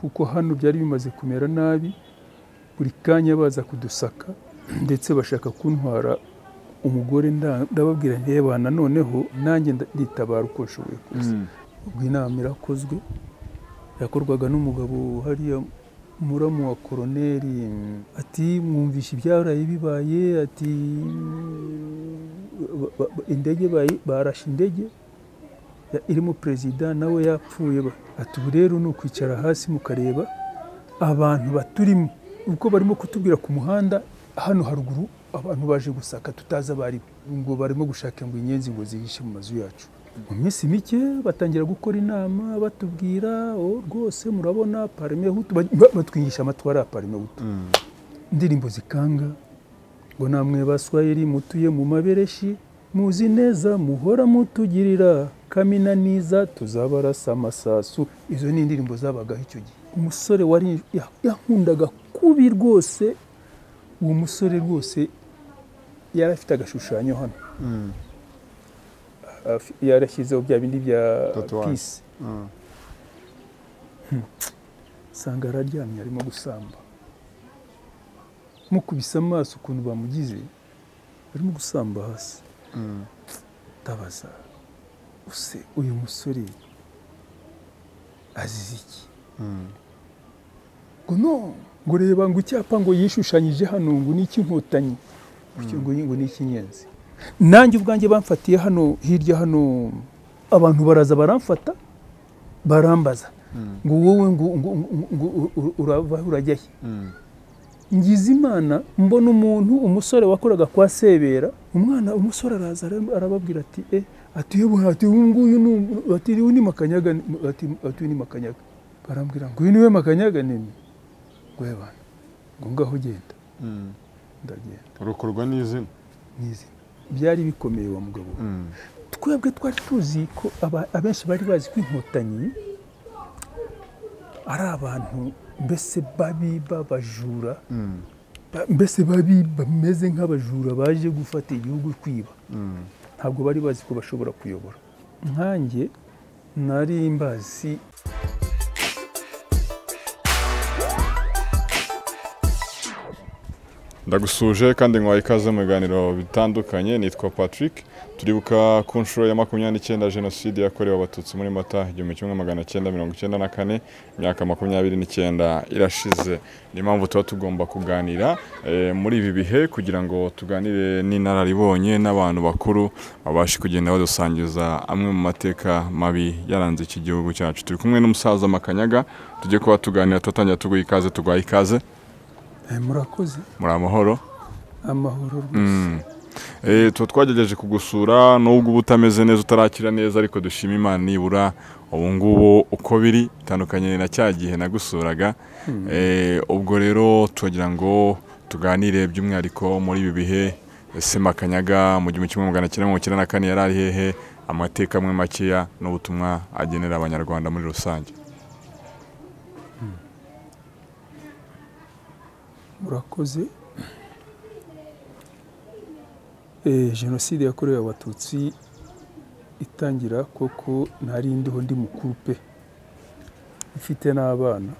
kuko hano byari bimaze kumera nabi buri kanya baza kudusaka ndetse bashaka kuntwara umugore nda- ndababwira nti "Reba, noneho nanjye nda- nditabara uko nshoboye kose ubwo inama irakozwe yakorwaga n'umugabo hariya muramu wa koroneri ati mwumvishe ibyaraye bibaye ati ba- ba- ba- indege bayi- barashe indege ya- irimo perezida nawe yapfuye ba- ati ubu rero ni ukwicara hasi mukareba abantu baturimo ubwo barimo kutubwira ku muhanda hano haruguru abantu baje gusaka tutazi abaribo ngo barimo gushaka ngo inyenzi ngo zihishe mu mazu yacu mu minsi mike batangira gukora inama batubwira "Oh, rwose murabona parime hutu ba- ba- batwigisha amatwara ya parime hutu indirimbo zikanga ngo namwe baswahili mutuye mu mabereshi muzi neza muhora mutugirira kamina niza tuzabarasa amasasu izo ni indirimbo zabagaho icyo gihe umusore wari ya- yankundaga kubi rwose uwo musore rwose yari afite agashushanyo hano Afi- yarashyizeho bya bindi bya Tatuwaje. pisi usanga araryamye arimo gusamba mukubise amaso ukuntu bamugize arimo gusamba hasi ndabaza use uyu musore azize iki ngo no ngo reba ngo icyapa ngo yishushanyije hano ngo ni icy'inkotanyi gutyo ngo ni- ngo ni icy'inyenzi nanjye ubwanjye bamfatiye hano hirya hano abantu baraza baramfata barambaza ngo wowe ngo ngo ngo- ngo ura- urava he, urajya he ngize imana mbona umuntu umusore wakoraga kwa sebera umwana umusore araza ara- arababwira ati e ati yewe ati uyu nguyu ni um- ati uyu ni makanyaga ni- ati ati uyu ni makanyaga barambwira ngo uyu niwe makanyaga nini ngo yabana ngo ngaho ugenda ndagenda urukorwa n'izina n'izina byari bikomeye wa mugabo we twebwe twari tuzi ko aba- abenshi bari bazi ko inkotanyi ari abantu mbese babi b'abajura ba- mbese babi bameze nk'abajura baje gufata igihugu kwiba ntabwo bari bazi ko bashobora kuyobora nkanjye nari mbazi ndagusuje kandi nkwaye ikaze mu biganiro bitandukanye nitwa patrick turibuka ku nshuro ya makumyabiri n'icyenda jenoside yakorewe abatutsi muri mata igihumbi kimwe magana cyenda mirongo icyenda na kane imyaka makumyabiri n'icyenda irashize niyo mpamvu tuba tugomba kuganira eh, muri ibi bihe kugira ngo tuganire n'inararibonye n'abantu bakuru babashe kugenda badusangiza amwe mu mateka mabi yaranze iki gihugu cyacu turi kumwe n'umusaza makanyaga tujye kuba tuganira twatangira tuguha ikaze tuguhaye ikaze Eh, murakoze muri amahoro amahoro rwose Eh, tuba twagerageje kugusura nubwo uba utameze neza utarakira neza ariko dushima imana nibura ubu ngubu uko biri bitandukanye na cya gihe nagusuraga Eh, ubwo rero turagira ngo tuganire by'umwihariko muri ibi bihe ese makanyaga mu gihumbi kimwe magana cyenda mirongo icyenda na kane yari ari hehe amateka amwe makeya n'ubutumwa agenera abanyarwanda muri rusange murakoze Eh, jenoside yakorewe abatutsi itangira koko nari ndiho ndi mukuru pe mfite n'abana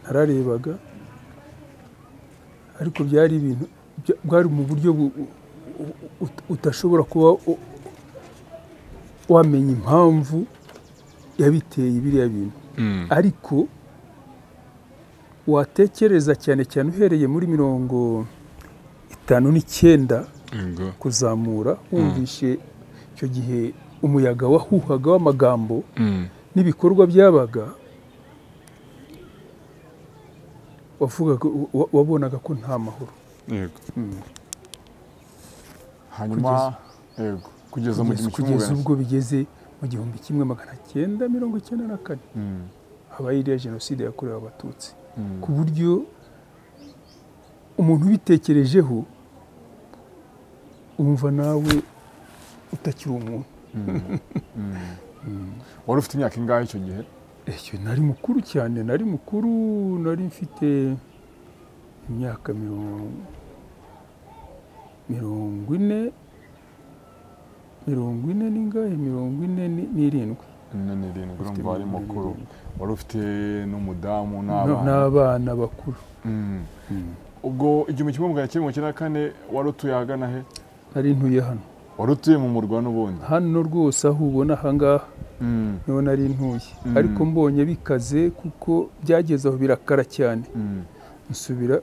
nararebaga ariko byari ibintu bya- bwari mu buryo bu- u- u- ut- utashobora kuba u- wamenya impamvu yabiteye biriya bintu ariko watekereza cyane cyane uhereye muri mirongo itanu n'icyenda Yego. kuzamura wumvishe icyo gihe umuyaga wahuhaga w'amagambo n'ibikorwa byabaga wavugaga wa- wabonaga ko nta mahoro Yego. Mm. hanyuma yego kugeza mu Kugeza- gihumbi kimwe kugeza magana ubwo bigeze mu gihumbi kimwe magana cyenda mirongo icyenda na kane Mm. habaye iriya jenoside yakorewe abatutsi Mm. ku buryo umuntu ubitekerejeho wumva nawe utakiri umuntu wari ufite imyaka ingahe icyo gihe icyo nari mukuru cyane nari mukuru nari mfite imyaka mirongo mirongo ine mirongo ine n'ingahe mirongo ine ni- n'irindwi makumyabiri n'irindwi Ufite urumva ari makumyabiri mukuru n'irindwi. wari ufite n'umudamu No- n'abana n'abana bakuru Mm. ubwo igihumbi kimwe magana cyenda mirongo icyenda na kane wari utuye ahagana he nari ntuye hano wari utuye mu murwa n'ubundi hano rwose aho ubona ahangaha Mm, niho nari ntuye Mm. ariko mbonye bikaze kuko byageze aho birakara cyane mm, nsubira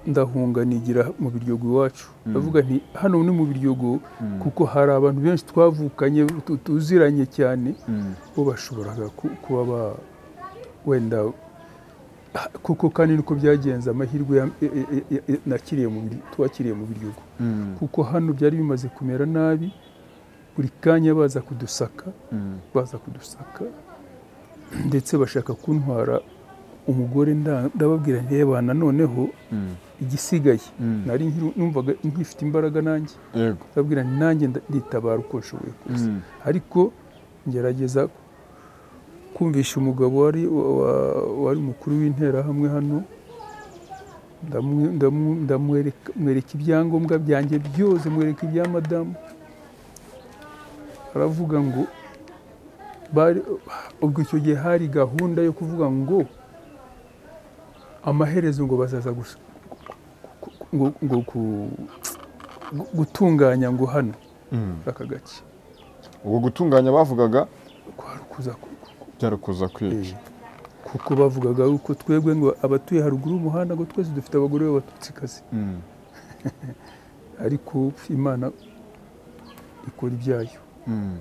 ndahunga nigira mu biryogo iwacu Mm. ndavuga nti hano ni mu biryogo mm, kuko hari abantu benshi twavukanye tu- tuziranye cyane mm, bo bashoboraga ku- kuba ba- wenda kuko kandi niko byagenze amahirwe ya- e- e- e- e- nakiriye mu bir- twakiriye mu biryogo mm, kuko hano byari bimaze kumera nabi buri kanya baza kudusaka mm, baza kudusaka ndetse bashaka kuntwara umugore nda- ndababwira nti "Reba, nanoneho mm, igisigaye mm. nari nkiri- numvaga nkifite imbaraga nanjye yego ndababwira nti nanjye nda- nditabara uko nshoboye kose Mm, ariko ngerageza kumvisha umugabo wari wa- wari umukuru w'interahamwe hano ndamu- ndamu- ndamwereka mwereka ibyangombwa byanjye byose mwereka ibya madamu aravuga ngo bari- ubwo icyo gihe hari gahunda yo kuvuga ngo amaherezo ngo bazaza gus- ngo, ngo ku- gutunganya ngo hano mm. aka gace ubwo gutunganya bavugaga kwari ukuza ku- ku- byari ukuza kwica kuko bavugaga yuko twebwe ngo abatuye haruguru y'umuhanda ngo twese dufite abagore b'abatutsikazi Mm, ariko imana ikora ibyayo mm.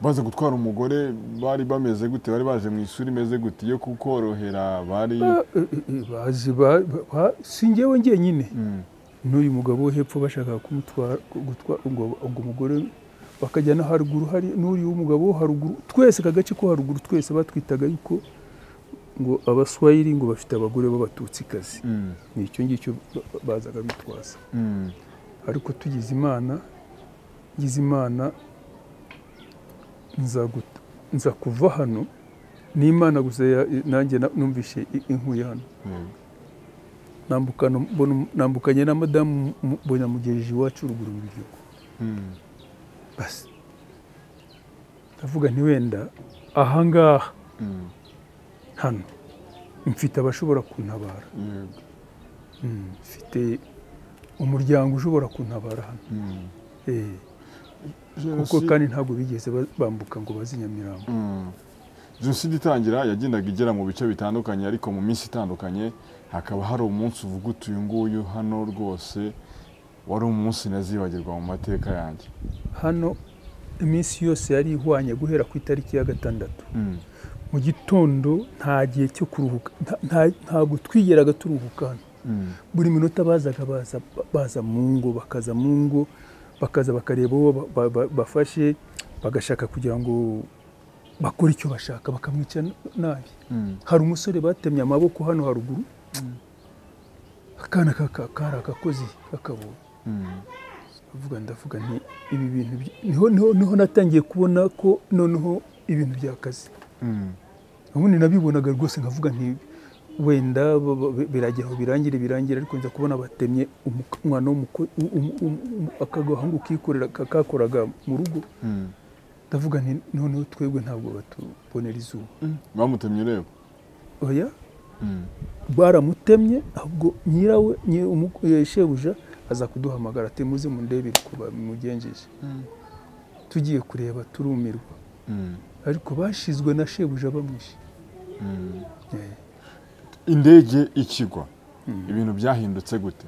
baza gutwara umugore bari bameze gute bari baje mu isura imeze gute yo kukorohera bari Ba- eh, eh, eh, bazi ba- ba- ba- si njyewe njyenyine Mm, n'uyu mugabo wo hepfo bashaka kumutwara gutwa- ngo ngo umugore bakajya no haruguru hari n'uriya w'umugabo wo haruguru twese aka gace ko haruguru twese batwitaga yuko ngo abaswahili ngo bafite abagore b'abatutsikazi mm, ni icyo ngicyo ba- ba- bazaga bitwaza mm, ariko tugize imana ngize imana nza gut- nza kuva hano ni imana gusa ya- nanjye na- numvishe i- inkuye hano yego. nambukana mbona- nambukanye na madamu mu- mbona mugejeje iwacu ruguru mu gihugu Mm, basi ndavuga nti wenda ahangaha mm, hano mfite abashobora kuntabara yego. Mm, mfite umuryango ushobora kuntabara hano Mm. Eh, kuko Jenoside- kandi ntabwo bigeze ba- bambuka ngo bazi Nyamirambo Mm. jenoside itangira yagendaga igera mu bice bitandukanye ariko mu minsi itandukanye hakaba hari umunsi uvuga uti uyu nguyu hano rwose wari umunsi nazibagirwa mu mateka yanjye hano iminsi yose yari ihwanye guhera ku itariki ya gatandatu Mm. mu gitondo nta gihe cyo kuruhuka nta- nta- ntabwo twigeraga turuhuka hano Mm. buri minota bazaga baza, baza mu ngo bakaza mu ngo bakaza bakareba uwo ba- ba- ba- bafashe bagashaka kugira ngo bakore icyo bashaka bakamwica n- nabi Mm. hari umusore batemye amaboko hano haruguru Mm. akana kaka- kari akakozi kakabonye Mm. avuga ndavuga nti ibi bintu by- niho, niho, niho natangiye kubona ko noneho ibintu byakaze Mm. ubundi nabibonaga rwose nkavuga nti wenda ba- ba- biragira aho birangire birangire ariko nza kubona batemye umuko- umwana w'umuko- u- u- u- u- akagahungu kikorera ka- kakoraga mu rugo Mm. ndavuga nti noneho twebwe ntabwo batubonera izuba bamutemye ureba oya Mm. baramutemye ahubwo nyirawe nyi- umu- eh, shebuja aza kuduhamagara ati muze mundebere uko babimugenjeje tugiye kureba turumirwa Mm. ariko bashizwe na shebuja bamwishe Mm. Eh, indege ikigwa Mm. ibintu byahindutse gute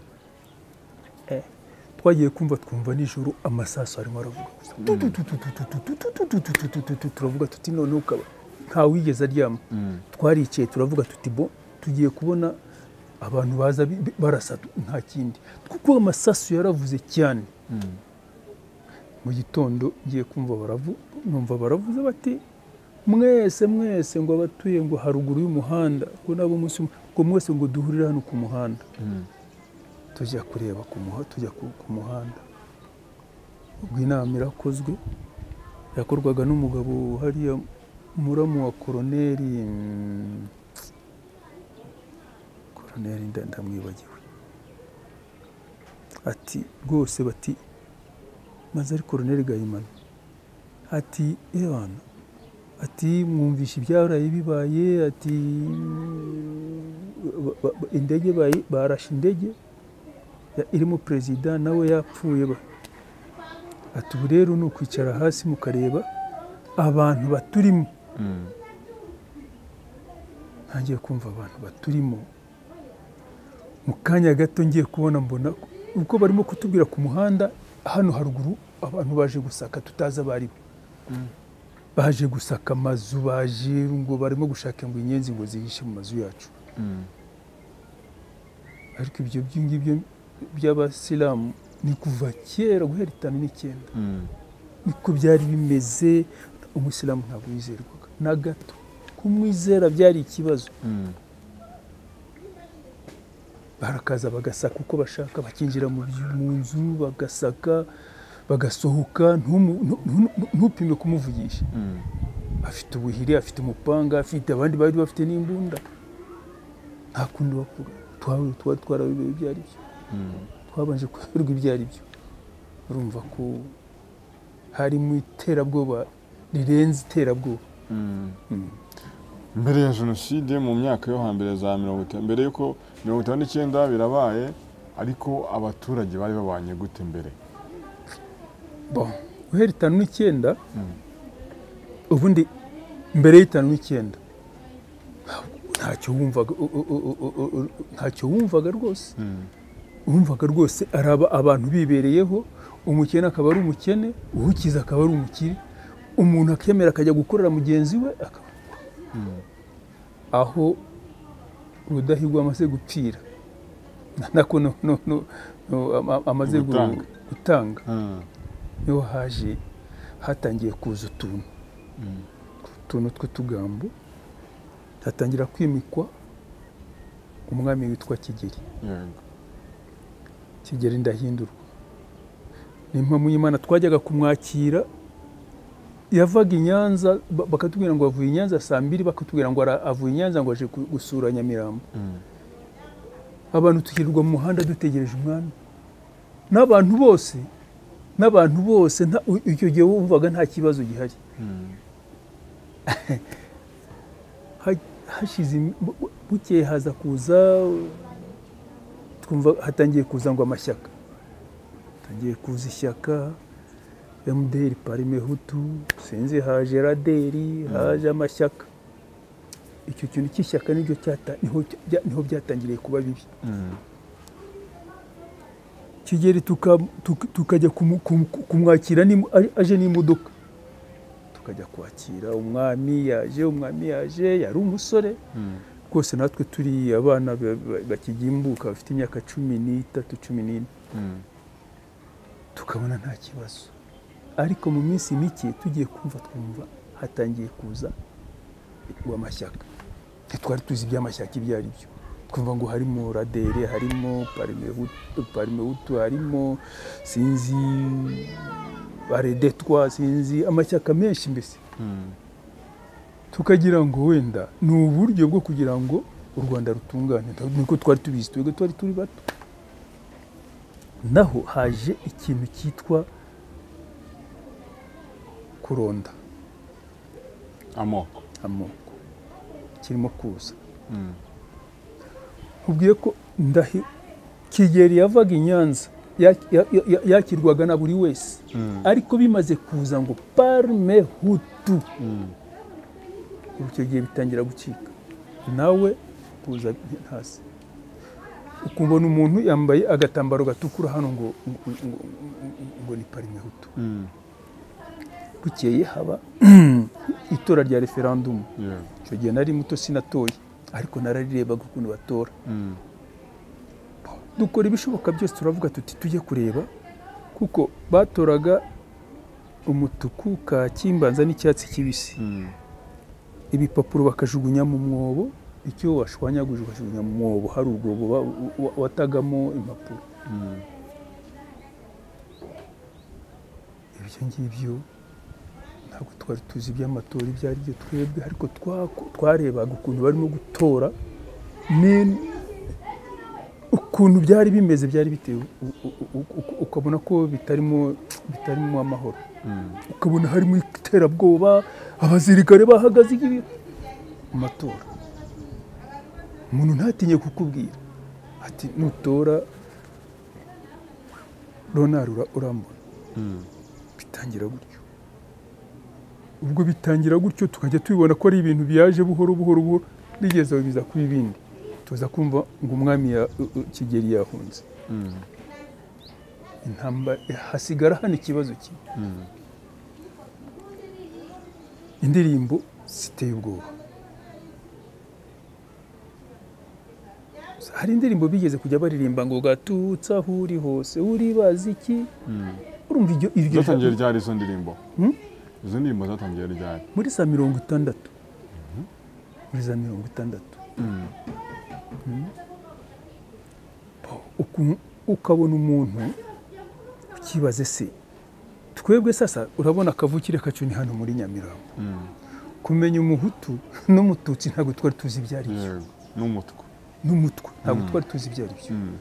twagiye kumva twumva nijoro amasasu arimo aravuga gusa tutututututututututututututu, turavuga tuti noneho ukaba nta wigeze aryama Mm. twaricaye turavuga tuti bo tugiye kubona abantu baza bi- bi- barasa nta kindi kuko amasasu yaravuze cyane Mm. mu gitondo ngiye kumva baravu numva baravuze bati mwese mwese ngo abatuye ngo haruguru y'umuhanda ngo nabo umunsi umwe ngo mwese ngo duhurire hano ku muhanda Mm. tujya kureba ku muha- tujya ku ku muhanda ubwo inama irakozwe yakorwaga n'umugabo hariya muramu wa koroneri mm, koroneri nda- ndamwibagiwe ati rwose bati maze ari koroneri gahimana ati ebana ati mwumvisha ibyaraye bibaye ati ba- ba- ba- indege bayi- barashe indege ya- irimo perezida nawe yapfuye ba ati ubu rero ni ukwicara hasi mukareba abantu baturimo Mm. ntangiye kumva abantu baturimo mu kanya gato ngiye kubona mbona uko barimo kutubwira ku muhanda hano haruguru abantu baje gusaka tutazi abari bo baje gusaka amazu baje ngo barimo gushaka ngo inyenzi ngo zihishe mu mazu yacu Mm. ariko ibyo by'ingibyo by'abasilamu ni kuva kera guhera itanu n'icyenda Mm. niko byari bimeze umusilamu ntabwo yizerwaga na gato kumwizera byari ikibazo Mm. barakaza bagasaka uko bashaka bakinjira mu byu- mu nzu bagasaka bagasohoka ntumu- ntu- ntu- ntupime kumuvugisha Mm. afite ubuhiri afite umupanga afite abandi bari bafite n'imbunda nta kundi bakura twari twari twarabibaye ibyo ari byo Mm. twabanje kuberwa ibyo ari byo urumva ko harimo iterabwoba rirenze iterabwoba Mm. Mm. mbere ya jenoside mu myaka yo hambere za mirongo itanu mbere y'uko mirongo itanu n'icyenda birabaye ariko abaturage bari babanye gute mbere bon guhera itanu n'icyenda Mm. ubundi mbere y'itanu n'icyenda ntacyo wumvaga u- u- u- u- u- u- ntacyo wumvaga rwose Mm. wumvaga rwose ari aba- abantu bibereyeho umukene akaba ari umukene uwukize akaba ari umukire umuntu akemera akajya gukorera mugenzi we akaba Mm. aho rudahigwa amaze gupfira nako no- no- no- no, ama- amaze gu- Gutanga. gutanga Mm. niho haje hatangiye kuza utuntu Mm. utuntu tw'utugambo hatangira kwimikwa umwami witwa kigeri yego kigeri ndahindurwa ni mpamvu y'imana twajyaga kumwakira yavaga i nyanza ba- bakatubwira ngo avuye i nyanza saa mbiri bakatubwira ngo ara- avuye i nyanza ngo aje ku- gusura nyamirambo Mm. abantu tukirirwa mu muhanda dutegereje umwami n'abantu bose n'abantu bose nta- u- icyo gihe wumvaga nta kibazo gihari Mm. Ha- hashize im- bu- bu- bukeye haza kuza twumva hatangiye kuza ngo amashyaka hatangiye kuza ishyaka mdr parime hutu sinzi haje raderi haje amashyaka icyo kintu cy'ishyaka niryo cyata- niho bya- niho byatangiriye kuba bibi Mm. kigeri tuka- tuka- tukajya kumu- kumu- kumwakira n'imo- aje- aje n'imodoka tukajya kwakira umwami yaje umwami yaje yari umusore Mm. rwose natwe turi abana ba- ba- bakigimbuka bafite imyaka cumi n'itatu cumi n'ine Mm. tukabona nta kibazo ariko mu minsi mike tugiye kumva twumva hatangiye kuza uw'amashyaka ntitwari tuzi iby'amashyaka ibyo ari byo twumva ngo harimo radere harimo Parimehutu- parimehutu harimo sinzi baredetwa sinzi amashyaka menshi mbese Mm. tukagira ngo wenda ni uburyo bwo kugira ngo u rwanda rutungane Nta- niko twari tubizi twebwe twari turi bato naho haje ikintu cyitwa kuronda amoko amoko kirimo kuza Mm. nkubwiye ko ndahi kigeli yavaga i nyanza ya- ya- ya- yakirwaga na buri wese Mm. ariko bimaze kuza ngo parme hutu Mm. ubu icyo gihe bitangira gucika nawe kuza hasi ukumva ni umuntu yambaye agatambaro gatukura hano ngo ngo- ngo- ngo ni parimehutu Mm. bukeye haba itora rya referandumu yego icyo gihe nari muto sinatoye ariko nararirebaga ukuntu batora Mm. dukora ibishoboka byose turavuga tuti tujye kureba kuko batoraga umutuku kaki mbanza n'icyatsi kibisi Mm. ibipapuro bakajugunya mu mwobo icyo washwanyaguje ukajugunya mu mwobo hari urwobo wa- wa- watagamo impapuro Mm. ibyo ngibyo ntabwo twari tuzi iby'amatora ibyo ari byo twebwe ariko twako- twarebaga ukuntu barimo gutora ni ukuntu byari bimeze byari biteye u- u- u- u- ukabona ko bitarimo bitarimo amahoro ukabona harimo iterabwoba abasirikare bahagaze igihe mu matora umuntu ntatinye kukubwira ati nutora ronari ura- urambona bitangira gutyo ubwo bitangira gutyo tukajya tubibona ko ari ibintu byaje buhoro buhoro buhoro bigeze aho biza kuba ibindi tuza kumva ngo umwami ya- u- u- kigeli yahunze intambara hasigara hano ikibazo kimwe indirimbo ziteye ubwoba hari indirimbo bigeze kujya baririmba ngo gatutsa aho uri hose uri bazi iki urumva iryo iryo zatangiye ryari izo ndirimbo Hmm? izo ndirimbo zatangiye ryari muri za mirongo itandatu muri za mirongo itandatu Mhm. Uku- ukabona umuntu ukibaze se twebwe sasa urabona akavukire kacu ni hano muri nyamirambo kumenya umuhutu n'umututsi ntabwo twari tuzi ibyo ari byo yego n'umutwe n'umutwe ntabwo Mm. twari tuzi ibyo ari byo Mm.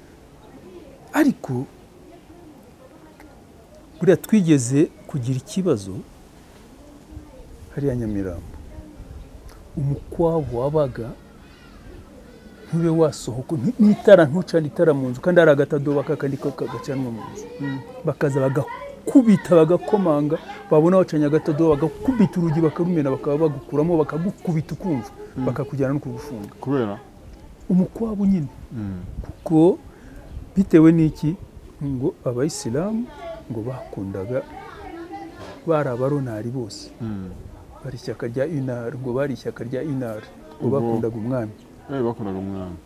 ariko buriya twigeze kugira ikibazo hariya nyamirambo umukwabu wabaga ntube wasohoka nti- n'itara ntucane itara mu nzu kandi hari agatadobo kakandi ka- kagacanwa mu nzu bakaza bagakubita bagakomanga babona wacanye agatadobo bagakubita urugi bakarumena bakaba bagukuramo bakagukubita ukumva bakakujyana no kugufunga kubera umukwabu nyine kuko bitewe n'iki ngo abayisilamu ngo bakundaga bari abaronari bose bari ishyaka rya inari ngo bari ishyaka rya inari ngo Ubwo- bakundaga umwami Eh, bakundaga umwami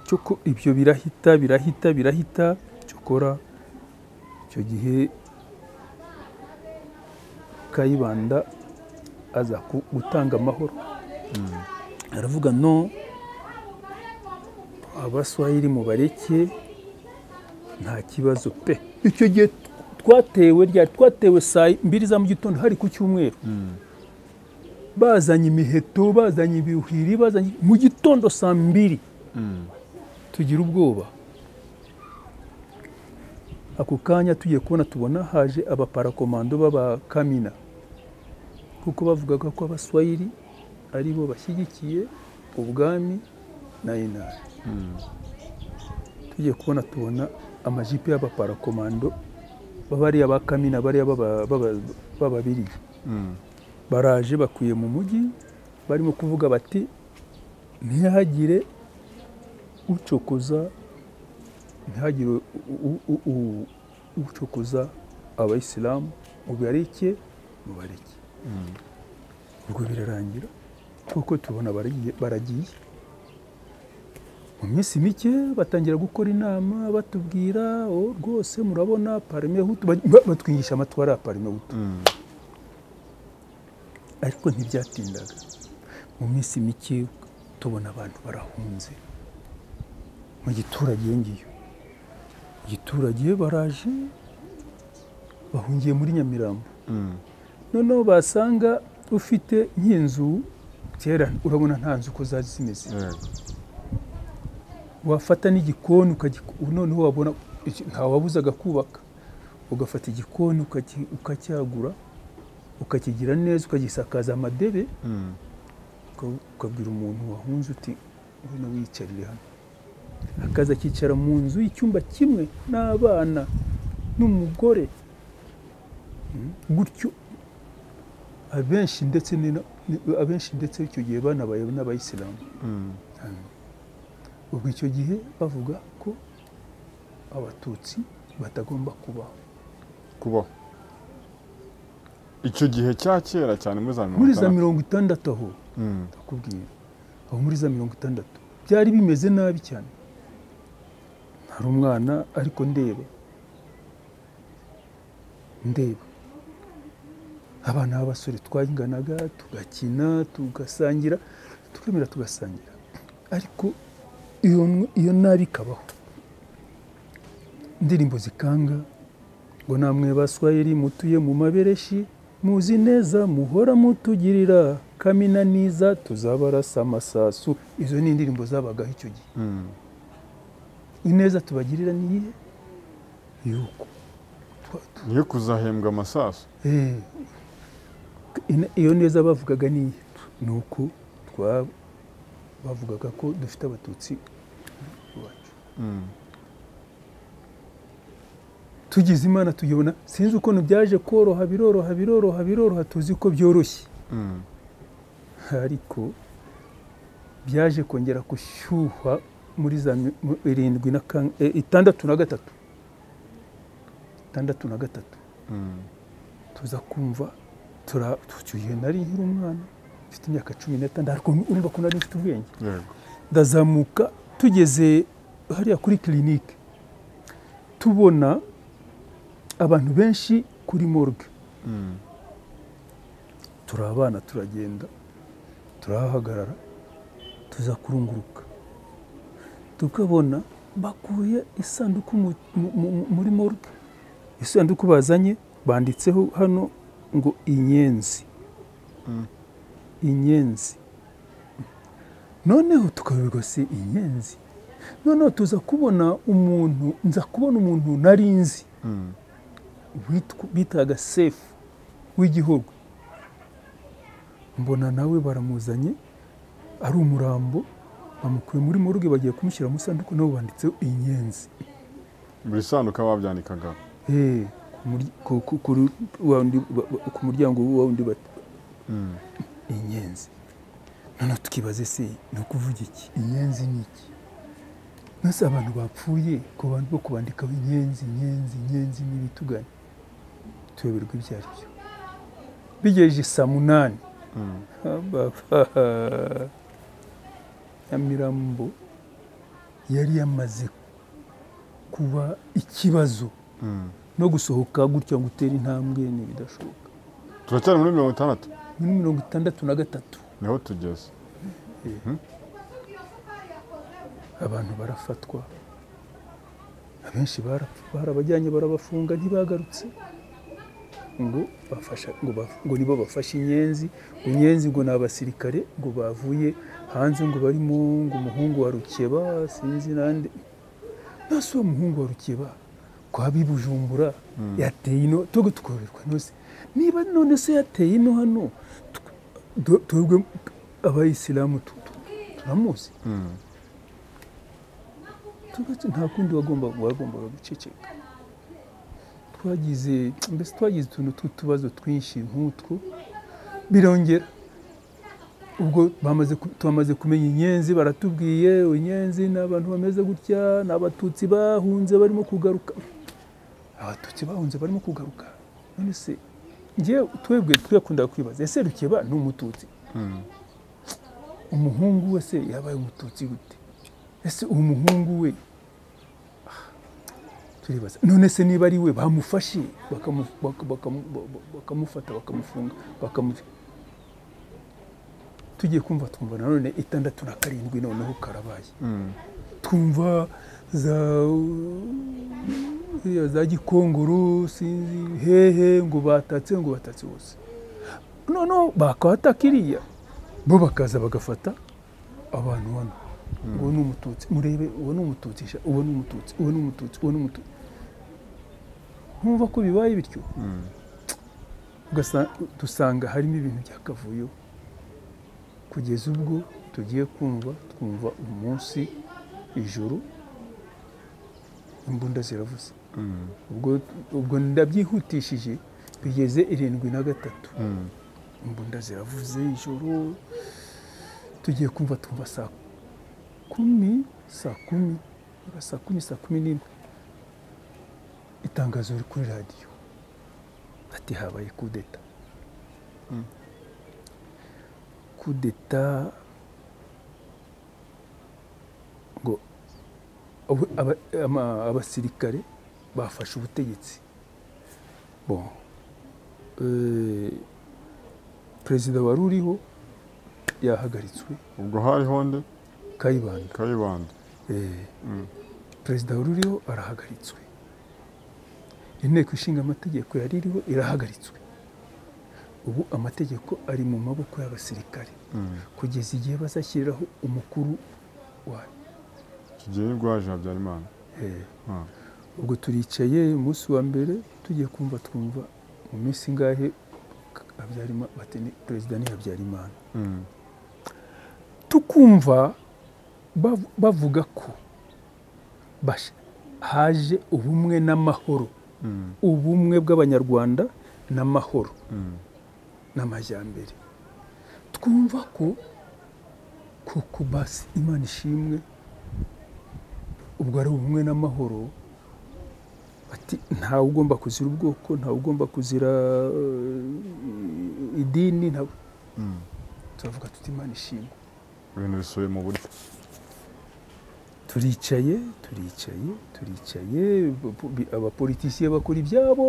cyoko ibyo birahita birahita birahita cyokora icyo gihe kayibanda aza ku- gutanga amahoro aravuga no abaswahili mubareke nta kibazo pe icyo gihe twatewe ryari twatewe saa mbiri za mu gitondo hari ku cyumweru bazanye imiheto bazanye ibihwiri bazanye mu gitondo saa mbiri tugira ubwoba ako kanya tugiye kubona tubona haje abaparakomando b'abakamina kuko bavugaga ko abaswahili ari bo bashyigikiye ubwami na inari tugiye kubona tubona amajipo y'abaparakomando bariya ba kamina bariya b'aba- b'aba- b'ababirigi baraje bakwiye mu mujyi barimo kuvuga bati ntihagire ucokoza ntihagire u- u- u- u- ucokoza abayisilamu mubareke mubareke ubwo birarangira kuko tubona baragiye baragiye mu minsi mike batangira gukora inama batubwira "Oh, rwose murabona parime hutu Ba- ba- batwingisha amatwi ari aparime hutu ariko ntibyatindaga mu minsi mike tubona abantu barahunze mu giturage iyo ngiyo Mu giturage baraje bahungiye muri nyamirambo noneho basanga ufite nk'inzu kera urabona nta nzu uko zari zimeze Yego. wafata n'igikoni ukagiku- noneho wabona iki- ntawabuzaga kubaka ugafata igikoni ukaki- ukacyagura ukakigira neza ukagisakaza amadebe uka- ukabwira umuntu wahunze uti ngwino wiyicarire hano akaza akicara mu nzu y'icyumba kimwe n'abana n'umugore Mm. gutyo abenshi ndetse ni na- ni- abenshi ndetse icyo gihe banabaye n'abayisilamu ubwo icyo gihe bavuga ko abatutsi batagomba kubaho kubaho icyo gihe cya kera cyane muri za mirongo muri za itandatu. mirongo itandatu aho Mm. ndakubwira aho muri za mirongo itandatu byari bimeze nabi cyane hari umwana ariko ndeba ndeba abana b'abasore twanganaga tugakina tugasangira tukemera tugasangira ariko iyo, iyo nabi ikabaho indirimbo zikanga ngo namwe baswahili mutuye mu mabereshi muzi neza muhora mutugirira kamina niza tuzabarasa amasasu izo ni indirimbo zabagaho icyo gihe ineza tubagirira niyihe yuko niyo kuzahembwa amasaso Eh, ina- iyo neza bavugaga ni iyihe? ni uko twa bavugaga ko dufite abatutsi iwacu tugize imana tuyibona sinzi ukuntu byaje koroha biroroha biroroha biroroha tuzi ko byoroshye ariko byaje kongera gushyuha muri za mi- mu- irindwi na kan- eh, itandatu na gatatu itandatu na gatatu tuza kumva tura tugiye nari nkiri umwana mfite imyaka cumi n'itanu ariko urumva ko nari mfite ubwenge yego ndazamuka tugeze hariya kuri kirinike tubona abantu benshi kuri morgue Mm. turi abana turagenda turahahagarara tuza kurunguruka tukabona bakuye isanduku mu- mu- mu- muri morgue isanduku bazanye banditseho hano ngo inyenzi Mm. inyenzi noneho tukayoberwa se inyenzi noneho tuza kubona umuntu nza kubona umuntu nari nzi Mm. witwa- bitaga sefu w'igihugu mbona nawe baramuzanye ari umurambo bamukuye muri muruge bagiye kumushyira mu isanduku nabo banditseho inyenzi buri sanduka babyandikaga Eh, ku murya- ku- ku- ku ru- wa wundi ba- ba- ku muryango wa wundi bati Mm. inyenzi noneho tukibaze se ni ukuvuga iki inyenzi ni iki nose abantu bapfuye ku bantu bo kubandikaho inyenzi inyenzi inyenzi n'ibitugane tuyoberwa ibyo ari byo bigejeje saa munani Mm. Ababa. Nyamirambo yari yamaze kuba ikibazo Mm. no gusohoka gutya ngo utere intambwe ni ibidashoboka turacyari muri mirongo itandatu muri mirongo itandatu na gatatu niho tugeze abantu barafatwa abenshi barapfa barabajyanye barabafunga ntibagarutse ngo bafasha ngo, baf- ngo nibo bafashe inyenzi ngo inyenzi ngo ni abasirikare ngo bavuye hanze ngo barimo ngo umuhungu wa rukeba sinzi nande nasi uwo muhungu wa rukeba ko abi bujumbura yateye ino tugo tukoberwa nose niba none se yateye ino hano tw- do- twebwe abayisilamu tu- tu- turamuzi Mm. tugatse nta kundi wagomba wagombaga guceceka twagize mbese twagize utuntu tw'utubazo twinshi nk'utwo birongera ubwo bamaze ku- twamaze kumenya inyenzi baratubwiye inyenzi ni abantu bameze gutya ni abatutsi bahunze barimo kugaruka abatutsi bahunze barimo kugaruka none se njyewe twebwe twakundaga kwibaza ese rukeba ni umututsi Mm. umuhungu we se yabaye umututsi gute ese uwo muhungu we Ah, turibaza none se niba ari we bamufashe bakamu- baka- bakamu- ba- ba- bakamufata bakamufunga bakamu- tugiye kumva twumva nanone itandatu na karindwi noneho karabaye Mm. twumva za ziriya za gikongoro sinzi hehe ngo batatse ngo batatse bose noneho bakataka iriya bo bakaza bagafata abantu hano uwo ni umututsi murebe uwo ni umututsi sha uwo ni umututsi uwo ni umututsi uwo ni umututsi nkumva ko bibaye bityo Mm. ugasa- dusanga harimo ibintu byakavuyo kugeza ubwo tugiye kumva twumva umunsi ijoro imbunda ziravuze Mm. ubwo, ubwo ndabyihutishije bigeze irindwi na gatatu Mm. imbunda ziravuze ijoro tugiye kumva twumva saa kumi saa kumi aba saa kumi saa kumi n'imwe itangazo riri kuri radiyo ati habaye kudeta Mm. kudeta ngo abo- aba- ama- abasirikare bafashe ubutegetsi bon Eh, perezida wari uriho yahagaritswe ubwo hariho nde kayibanda kayibanda Eh, Mm. perezida wari uriho arahagaritswe inteko ishinga amategeko yari iriho irahagaritswe ubu amategeko ari mu maboko y'abasirikare kugeza igihe bazashyiriraho umukuru wayo tugiye rwaje habyarimana Eh, Ah. ubwo turicaye umunsi wa mbere tugiye kumva twumva mu minsi ingahe Habyarimana- bati ni perezida ni habyarimana Mm. tukumva bav- bavuga ko bash- haje ubumwe n'amahoro Mm. ubumwe bw'abanyarwanda n'amahoro Mm. n'amajyambere twumva ko koko basi imana ishimwe ubwo ari ubumwe n'amahoro ati ntawe ugomba kuzira ubwoko ntawe ugomba kuzira eh, idini ntawe Mm. turavuga tuti imana ishimwe ibintu bisubiye mu buryo turicaye turicaye turicaye bu- bu- bi- abapolitisiye bakora ibyabo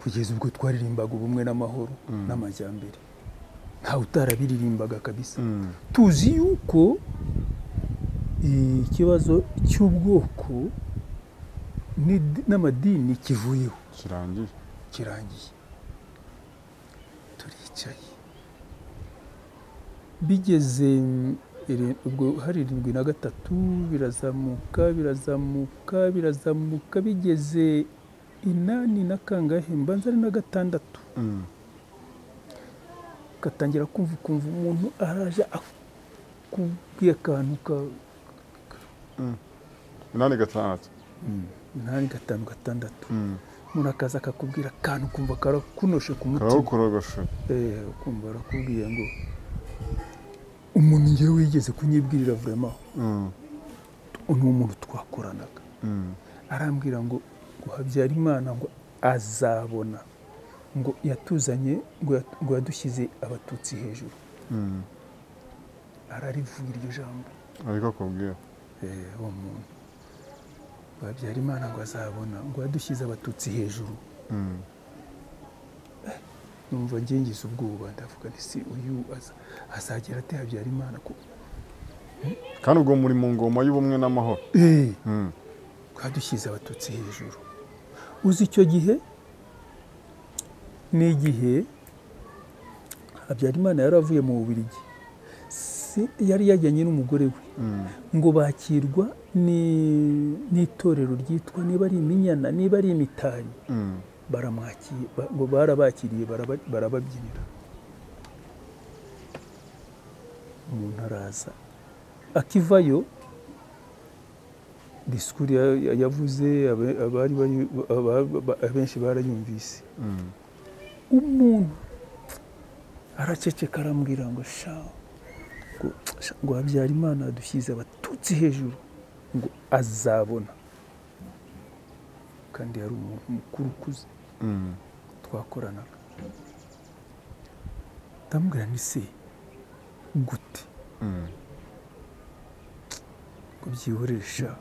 kugeza ubwo twaririmbaga ubumwe n'amahoro Mm. n'amajyambere ntawe utarabiririmbaga kabisa Mm. tuzi yuko eh, ikibazo cy'ubwoko n'id- n'amadini kivuyeho kirangiye kirangiye turicaye bigeze mm, iri- ubwo hari irindwi na gatatu birazamuka birazamuka birazamuka bigeze inani na kangahe mbanza ari na gatandatu Mm. gatangira kumva ukumva umuntu araje akubwiye akantu ka inani gatandatu inani gatanu gatandatu Mm. umuntu akaza akakubwira akantu ukumva karakunoshe ku mutima karawukorogoshe Eh, ukumva arakubwiye ngo umuntu ngewe wigeze kunyibwirira vurema Mm. ni umuntu twakoranaga Mm. arambwira ngo ngo Habyarimana ngo azabona ngo yatuzanye ngo yat- ngo yadushyize abatutsi hejuru Mm. ararivuga iryo jambo ariko akubwira Eh, uwo muntu ngo Habyarimana ngo azabona ngo yadushyize abatutsi hejuru Mm. numva ngengize ubwoba ndavuga nti si uyu aza- azagera ate Habyarimana ko kandi ubwo muri mu ngoma y'ubumwe n'amahoro eh Mm. twadushyize abatutsi hejuru uzi icyo gihe ni igihe habyarimana yari avuye mu bubirigi Si- yari yajyanye n'umugore we Mm. ngo bakirwa ni- n'itorero ryitwa niba ari iminyana niba ari imitari Mm. baramwakiriye ba- ngo barabakiriye baraba- barababyinira umuntu araza akivayo disikuru ya- ya- yavuze abe- abari bari- aba- aba- abenshi barayumvise Mm. umuntu araceceka arambwira ngo sha ngo sha, ngo habyarimana dushyize abatutsi hejuru ngo azabona kandi yari umuntu mukuru ukuze Mm. twakoranaga ndamubwira nti se gute Mm. ngo byihorere sha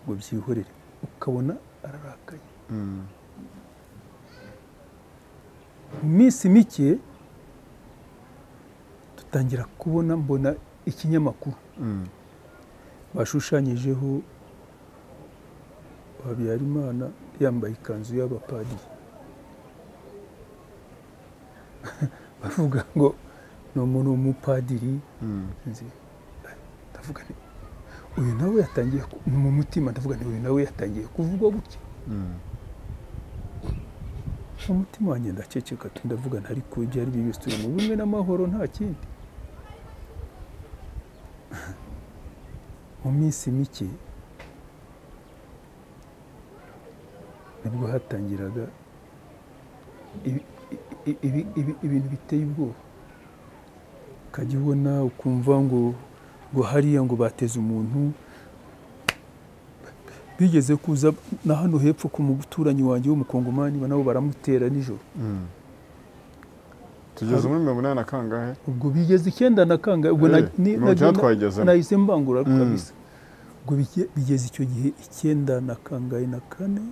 ngo byihorere ukabona ararakaye Mm. mu minsi mike dutangira kubona mbona ikinyamakuru Mm. bashushanyijeho habyarimana yambaye ikanzu y'abapadiri bavuga ngo ni umuntu w'umupadiri Mm. nzi ndavuga nti uyu nawe yatangiye ku- mu mutima ndavuga nti uyu nawe yatangiye kuvugwa gutya Mm. mu mutima wanjye ndaceceka tu ndavuga nti ariko ibyo ari byo byose turi mu bumwe n'amahoro nta kindi mu minsi mike nibwo hatangiraga ibi- i- ibi- ibi- ibintu biteye ubwoba ukajya ubona ukumva ngo ngo hariya ngo bateze umuntu bigeze kuza na hano hepfo ku muturanyi wanjye w'umukongomani nabo baramutera nijoro Mm. tugeze muri mirongo inani na kangahe ubwo bigeze icyenda na kangahe ubwo na- Eh, ni- mirongo icyenda na- twayigezemo. nahise mbangura Mm. kabisa ubwo bige- bigeze icyo gihe icyenda na kangahe na kane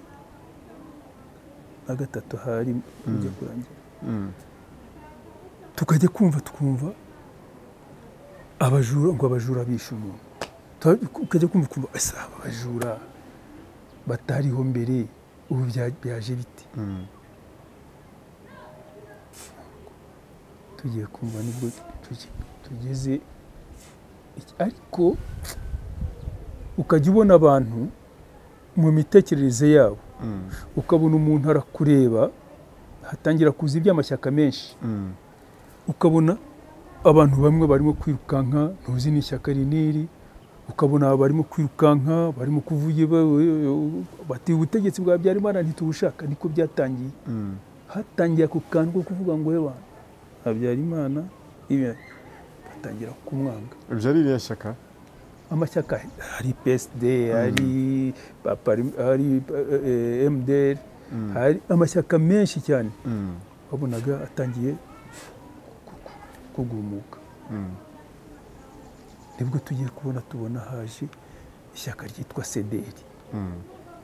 na gatatu hari mujya kurangira Mm. tukajya kumva tukumva abajura ngo abajura bishe umuntu Tuba- tukajya kumva kumva ese aba abajura batariho mbere ubu bya- byaje bite Mm. tugiye kumva nibwo tuge- tugeze iki- ariko ukajya ubona abantu mu mitekerereze yabo Mm, ukabona umuntu arakureba hatangira kuza iby'amashyaka menshi mm, ukabona abantu bamwe barimo kwirukanka ntuzi n'ishyaka iri n'iri ukabona barimo kwirukanka barimo kuvuga ba- bati ubutegetsi bwa Habyarimana ntitubushaka niko byatangiye mm, hatangiye ako kantu ko kuvuga ngo we bantu Habyarimana ibi batangira kumwanga ibyo ari iriya shyaka amashyaka hari PSD hari Papari- hari eh, MDR Mm, hari amashyaka menshi cyane mm, wabonaga atangiye ku- ku- kugumuka mm, nibwo tugiye kubona tubona haje ishyaka ryitwa sederi mm,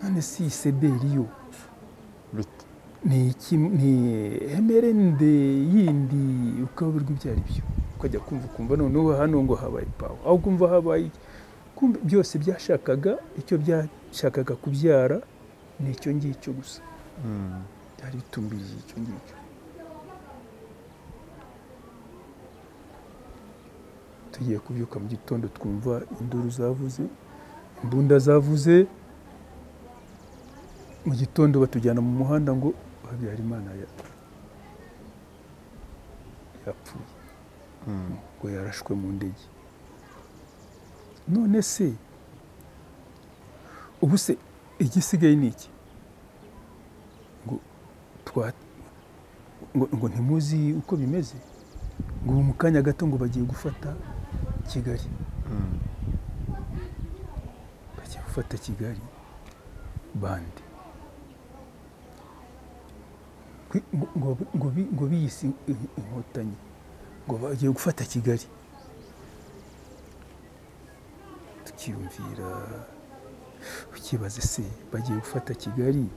none si iyi sederi yo bite ni iki ni MRND yindi ukayoberwa ibyo ari byo ukajya kumva ukumva noneho hano ngo habaye pawa aho kumva habaye iki. kumva byose byashakaga icyo byashakaga kubyara ni icyo ngicyo gusa Mm, byari bitumbirije icyo ngicyo tugiye kubyuka mu gitondo twumva induru zavuze imbunda zavuze mu gitondo batujyana mu muhanda ngo habyarimana ya- yapfuye mm, ngo yarashwe mu ndege none se ubu se igisigaye ni iki ngo twa ngo, ngo ntimuzi uko bimeze ngo ubu mu kanya gato ngo bagiye gufata kigali mm, bagiye gufata kigali bande Kwi- ngo- ngo ngo bi- ngo biyise in- inkotanyi ngo bagiye gufata kigali tukiyumvira ukibaze se bagiye gufata kigali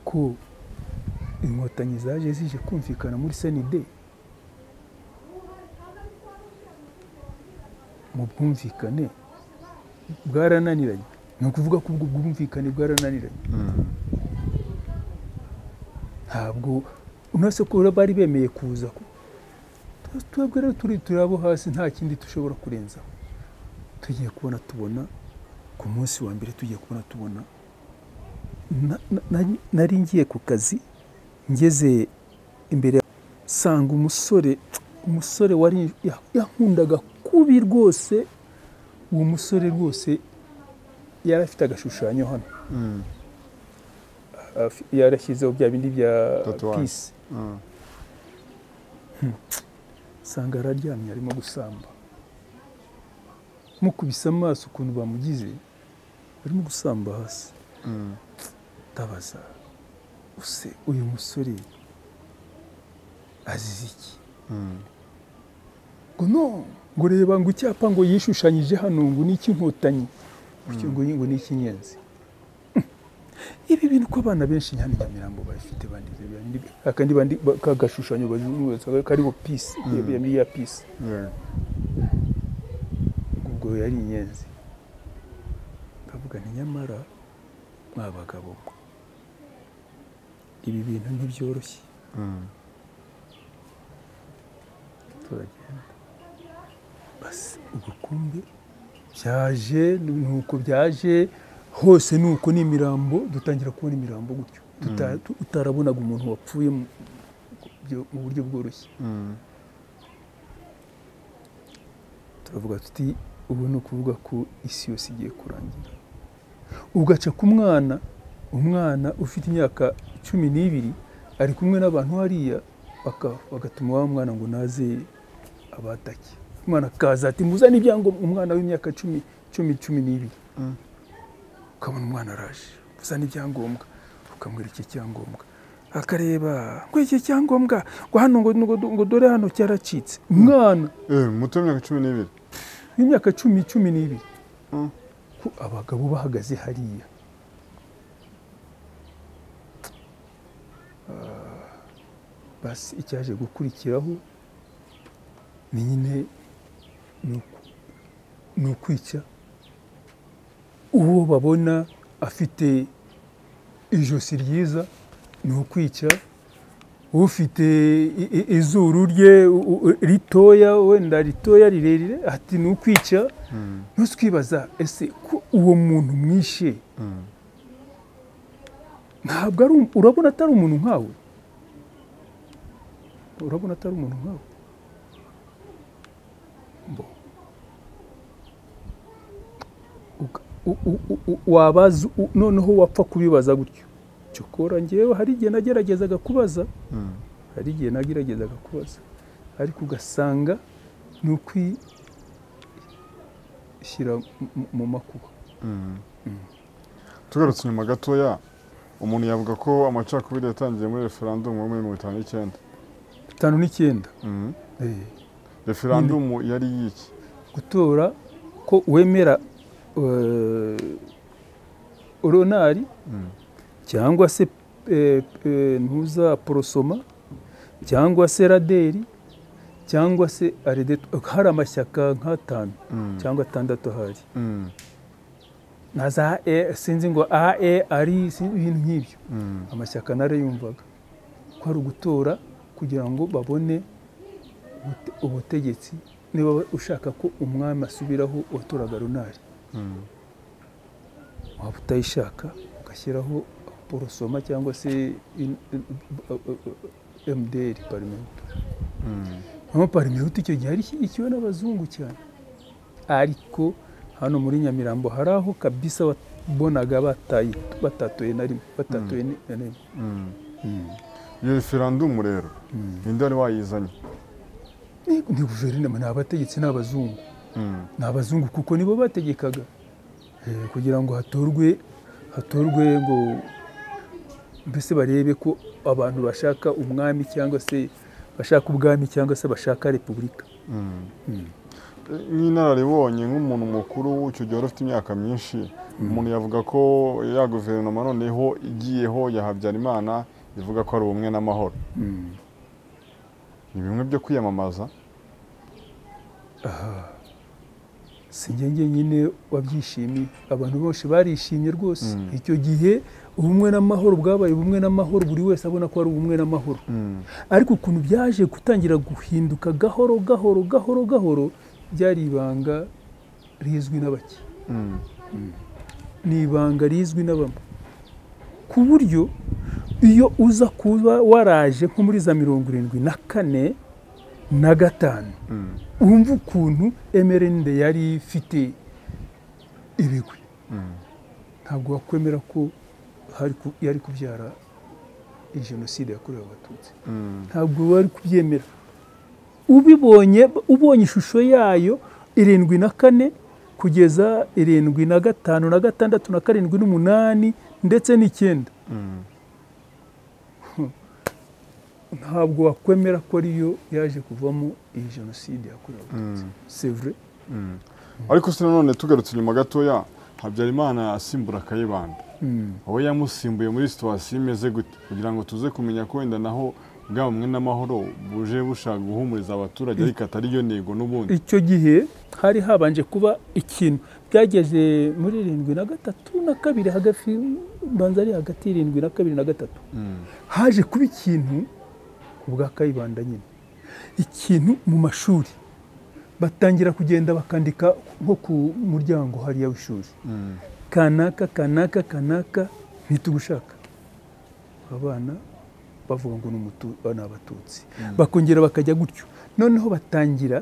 ko inkotanyi zaje zije kumvikana muri senide mu bwumvikane bwarananiranye ni ukuvuga ko ubwo bwumvikane bwarananiranye mm, ntabwo unase ko bari bemeye kuza ko Tu- twebwe rero turi turi abo hasi nta kindi dushobora kurenzaho tugiye kubona tubona ku munsi wa mbere tugiye kubona tubona Na- na- nari- nari ngiye ku kazi ngeze imbere sanga umusore umusore wari ya- yankundaga kubi rwose uwo musore rwose yari afite agashushanyo hano mm, afi- yarashyizeho bya bindi bya Tatuwaje. pisi mm, usanga araryamye arimo gusamba mukubise amaso ukuntu bamugize arimo gusamba hasi mm, ndabaza use uyu musore azize iki mm, ngo no ngo reba ngo icyapa ngo yishushanyije hano ngo ni icy'inkotanyi gutyo ngo ngo ni icy'inyenzi ibi bintu ko abana benshi hano i nyamirambo babifite bandize bya bindi- akandi bandi kagashushanyo bazunguza kariho pisi iyo Mm. ya pisi yego, ubwo yari inyenzi ndavuga nti nyamara mwa bagabo mwe ibi bintu ntibyoroshye mm, turagenda basi ubukumbi byaje nuko byaje hose nuko ni imirambo dutangira kubona imirambo gutyo Tuta- tu- utarabonaga umuntu wapfuye mu byo- mu buryo bworoshye mm, turavuga tuti ubu ni ukuvuga ko isi yose igiye kurangira ugaca ku mwana umwana ufite imyaka cumi n'ibiri ari kumwe n'abantu hariya baka- bagatuma wa mwana ngo naze abatake umwana akaza ati muzane ibyangombwa umwana w'imyaka cumi cumi cumi n'ibiri mm, ukabona umwana araje uzana ibyangombwa ukamwira iki cyangombwa akareba ngo iki cyangombwa ngo hano ngo- ngo ngo dore hano cyaracitse umwana eh, muto w'imyaka cumi n'ibiri w'imyaka cumi cumi n'ibiri Mm, ko abagabo bahagaze hariya Ah, basi icyaje gukurikiraho ni nyine ni uku- ni ukwica uwo babona afite ijosi ryiza ni ukwica ufite i- i- izuru rye u- u- ritoya wenda ritoya rirerire ati ni ukwica ntuzwibaza ese ko uwo muntu mwishe ntabwo ari um- urabona atari umuntu nkawe urabona atari umuntu nkawe Mbo. Uka- u- u- u- u- wabaza u- noneho wapfa kubibaza gutyo cyokora ngewe hari igihe nageragezaga kubaza hari igihe nageragezaga kubaza ariko ugasanga ni ukwishyira mu- mu makuba tugarutse inyuma gatoya umuntu yavuga ko amacakubiri yatangiye muri referandumu yo muri mirongo itanu n'icyenda bitanu n'icyenda Eh, referandumu yari y'iki gutora ko wemera eh, oronari Mm. cyangwa se eh, eh, ntuzaporosoma cyangwa se raderi cyangwa se aredeto hari amashyaka nk'atanu Mm. cyangwa atandatu ahari Mm. na za e sinzi ngo a e ari sinzi ibintu nk'ibyo Mm. amashyaka narayumvaga ko ari ugutora kugira ngo babone ubute- ubutegetsi niba ushaka ko umwami asubiraho watoraga runari Mm. waba utayishaka ugashyiraho porosoma cyangwa se in- mdr parimehutu Mm. namo parimehutu icyo gihe yari ishyigikiwe n'abazungu cyane ariko hano muri nyamirambo hari aho kabisa wabonaga batayi- batatuye na rimwe batatuye ni- na rimwe Mm. Mm. iyo referandumu rero Mm. ninde wari wayizanye ni ni guverinoma ni abategetsi ni abazungu Mm. ni abazungu kuko nibo bategekaga Eh, kugira ngo hatorwe hatorwe ngo mbese barebe ko abantu bashaka umwami cyangwa se bashaka ubwami cyangwa se bashaka repubulika Mm. Mm. nk'inararibonye nk'umuntu mukuru w'icyo gihe wari ufite imyaka myinshi umuntu yavuga ko ya guverinoma noneho igiyeho ya habyarimana ivuga ko ari ubumwe n'amahoro Mm. ni bimwe byo kwiyamamaza si njye nyine wabyishimiye abantu benshi barishimye rwose Mm. icyo gihe ubumwe n'amahoro bwabaye ubumwe n'amahoro buri wese abona ko ari ubumwe n'amahoro ariko ukuntu byaje gutangira guhinduka gahoro gahoro gahoro gahoro byari ibanga rizwi na bake Mm. ni ibanga rizwi na bamwe ku buryo iyo uza kuba waraje nko muri za mirongo irindwi na kane na gatanu Mm. wumva ukuntu mrnd yari ifite ibigwi Mm. ntabwo wakwemera ko hari ku- yari kubyara jenoside yakorewe abatutsi Mm. ntabwo bari kubyemera ubibonye ubonye ishusho yayo irindwi na kane kugeza irindwi na gatanu na gatandatu na karindwi n'umunani ndetse n'icyenda Mm. ntabwo wakwemera ko ariyo yaje kuvamo iyi jenoside yakorewe abatutsi Mm. sevure Mm. ariko se nanone tugarutse inyuma gatoya habyarimana asimbura kayibanda wowe yamusimbuye muri situwasiyo imeze gute kugira ngo tuze kumenya ko wenda naho bwa bumwe n'amahoro buje bushaka guhumuriza abaturage ariko atari yo ntego n'ubundi icyo gihe hari habanje kuba ikintu byageze muri irindwi na gatatu na kabiri hagati mbanza ari hagati y'irindwi na kabiri na gatatu Mm. haje kuba ikintu ku bwa kayibanda nyine ikintu mu mashuri batangira kugenda bakandika nko ku muryango hariya w'ishuri Mm. kanaka kanaka kanaka ntitugushaka abana bavuga ngo ni umutu- ni abatutsi bakongera bakajya gutyo noneho batangira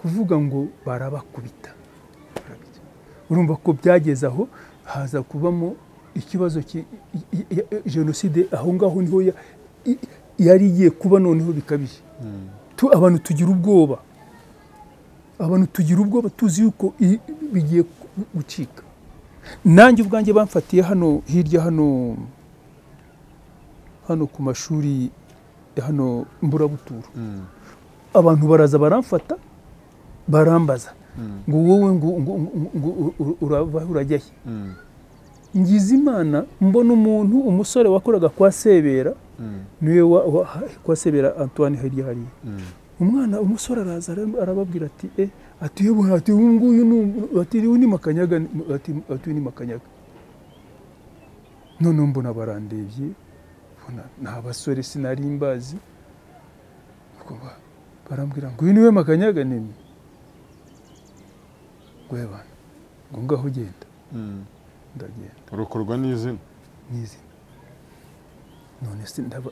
kuvuga ngo barabakubita Barabita. urumva ko byageze aho haza kubamo ikibazo ki- i- i- i- jenoside aho ngaho niho ya- i- yari igiye kuba noneho bikabije Mm. tu abantu tugira ubwoba abantu tugira ubwoba tuzi yuko i- bigiye gu- gucika nanjye ubwanjye bamfatiye hano hirya hano hano ku mashuri ya hano mburabuturo Mm. abantu baraza baramfata barambaza Mm. ngo wowe ngo ngo ngo- ngo u- urava he, urajya he Mm. ngize imana mbona umuntu umusore wakoraga kwa sebera Mm. niwe wa, wa, kwa sebera antoine hirya hariya Mm. umwana umusore araza ara- arababwira ati e ati yewe ati uyu nguyu ni um- ati uyu ni makanyaga ni- ati ati uyu ni makanyaga none mbona barandebye mbona nta basore sinari mbazi ubwo ba- barambwira ngo uyu niwe makanyaga nini gwebana ngo ngaho ugenda ndagenda urukorwa n'izina n'izina none se ndaba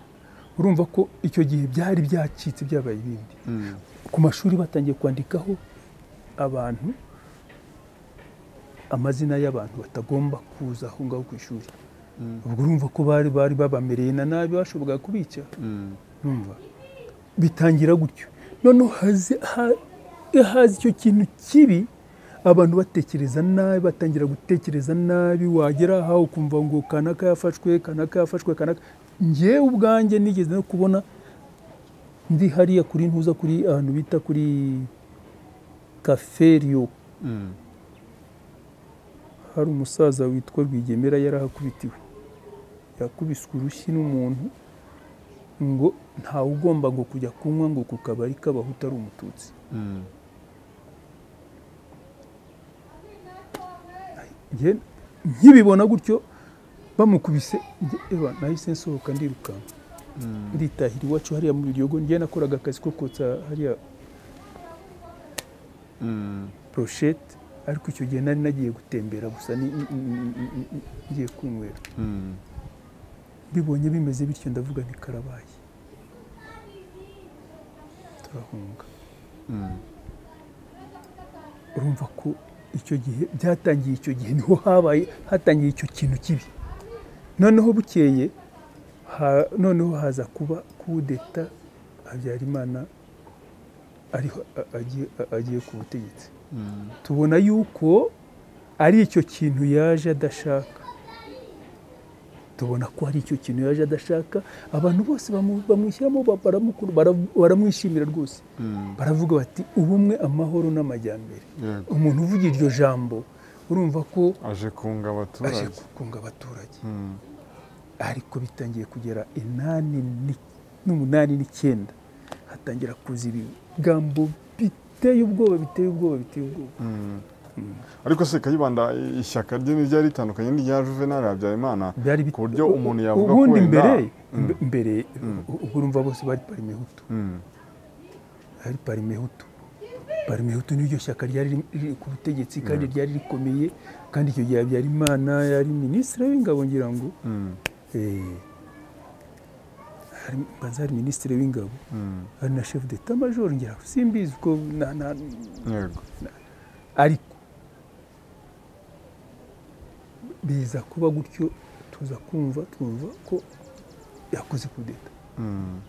urumva ko icyo gihe byari byacitse byabaye ibindi ku mashuri batangiye kwandikaho abantu amazina y'abantu batagomba kuza aho ngaho ku ishuri ubwo urumva ko bari bari babamereye na nabi bashoboraga kubica urumva bitangira gutyo noneho hazi ha- haza icyo kintu kibi abantu batekereza nabi batangira gutekereza nabi wagera aha ukumva ngo kanaka yafashwe kanaka yafashwe kanaka njyewe ubwanjye nigeze no kubona ndi hariya kuri ntuza kuri ahantu bita kuri kaferiyo hari umusaza witwa Rwigemera yarahakubitiwe yakubiswe urushyi n'umuntu ngo ntawe ugomba ngo kujya kunywa ngo ku kabari k'abahutu utari umututsi Njye nkibibona gutyo bamukubise njye, ewa nahise nsohoka ndirukanka nditahira iwacu hariya mu biryogo njye nakoraga akazi ko kotsa hariya poroshete ariko icyo gihe nari nagiye gutembera gusa ni- ni- ni- ni- ni- ni- ngiye kunywera mbibonye bimeze bityo ndavuga nti karabaye turahunga urumva ko icyo gihe byatangiye icyo gihe niho habaye hatangiye icyo kintu kibi noneho bukeye ha- noneho haza kuba kudeta habyarimana ariho a- agiye- a- agiye ku butegetsi tubona yuko ari icyo kintu yaje adashaka tubona ko ari icyo kintu yaje adashaka abantu bose bamu- bamwishyiramo ba- baramukuru- bara- baramwishimira rwose baravuga bati ubumwe amahoro n'amajyambere Yego. umuntu uvuga iryo jambo urumva ko aje kunga aje abaturage gukunga abaturage Mm. ariko bitangiye kugera inani ni- n'umunani n'icyenda hatangira kuza ibigambo biteye ubwoba biteye ubwoba biteye ubwoba Mm. ariko se kayibanda ishyaka rye ntiryari ritandukanye n'irya juvenali habyarimana byari bit- ku buryo u- umuntu yavuga ko ubundi wenda- mbere Mm. mbe- mbere Mm. u- ubwo urumva bose bari parimehutu Mm. bari parimehutu parimehutu niryo shyaka ryari riri- riri ku butegetsi kandi ryari rikomeye kandi icyo gihe habyarimana yari minisitiri w'ingabo ngira ngo Mm. eh, hari- mbanza hari minisitiri w'ingabo Mm. hari na chef d'etat major ngira ngo simbizi uko na- na- yego ariko biza kuba gutyo tuza kumva twumva ko yakoze kudeta Mm.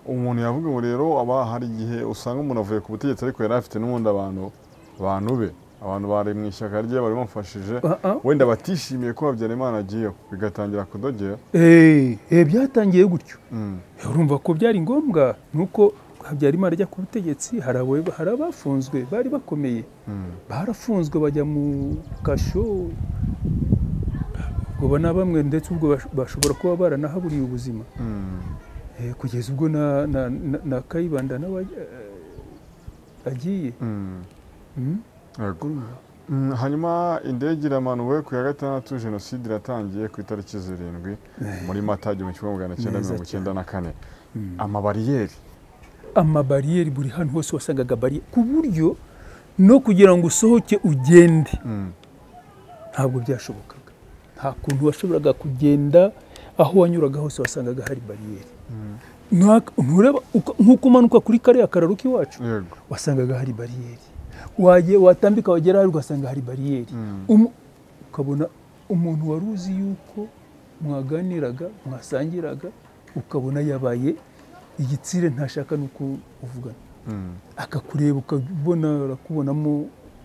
umuntu yavuga ngo rero aba hari igihe usanga umuntu avuye ku butegetsi ariko yari afite n'ubundi abantu bantu be abantu bari mu ishyaka rye bari bamufashije Ah, ah. wenda batishimiye ko habyarimana agiyeho bigatangira kudogera Eh, eh, byatangiye gutyo Mm. urumva ko byari ngombwa nuko habyarimana ajya ku butegetsi hari abo- hari abafunzwe bari bakomeye Mm. barafunzwe bajya mu kasho ubwo na bamwe ndetse ubwo bash- bashobora kuba baranahaburiye ubuzima Mm. Eh, kugeza ubwo na, na, na, na kayibanda nawe eh, agiye Mm. Mm? yego urumva Mm, hanyuma indege iramanuwe ku ya gatandatu jenoside iratangiye ku itariki zirindwi muri mata igihumbi kimwe magana cyenda Neza mirongo icyenda na kane Mm. amabariyeri amabariyeri buri hantu hose wasangaga bariye ku buryo no kugira ngo usohoke ugende Mm, ntabwo byashobokaga nta kuntu washoboraga kugenda aho wanyuraga hose wasangaga hari bariyeri mm, Nta- ntureba uka- nk'uko umanuka kuri kariya kararo k'iwacu yego wasangaga hari bariyeri Wagiye- watambika wagera hari ugasanga hari bariyeri Mm, Umu- ukabona umuntu wari uzi yuko mwaganiraga mwasangiraga ukabona yabaye igitsire ntashaka n'uko uvugana mm, akakureba ukabona arakubonamo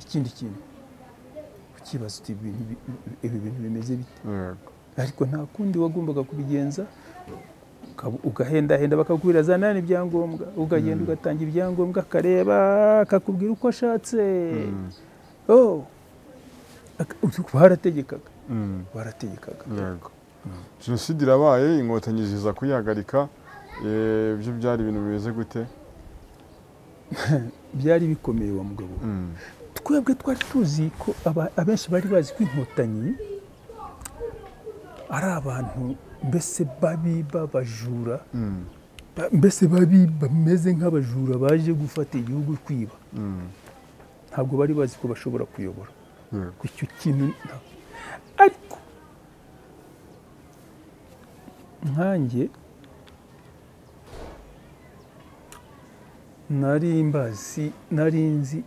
ikindi kintu ukibaza uti "Ibi bintu bi- ibi bintu bimeze bite yego ariko nta kundi wagombaga kubigenza ukaba- ugahendahenda bakakubwira zana ibyangombwa ukagenda ugatanga ibyangombwa akareba akakubwira uko ashatse Mm, Oh. Ak- barategekaga mm, barategekaga yego jenoside irabaye inkotanyi ziza kuyihagarika eh, byo byari ibintu bimeze gute byari bikomeye wa mugabo we. Mm, twebwe twari tuzi ko aba- abenshi bari bazi ko inkotanyi ari abantu mbese babiba bajura ba- mbese babi bameze nk'abajura baje gufata igihugu kwiba ntabwo bari bazi ko bashobora kuyobora ku icyo kintu nta- ariko nkanjye nari mbazi nari nzi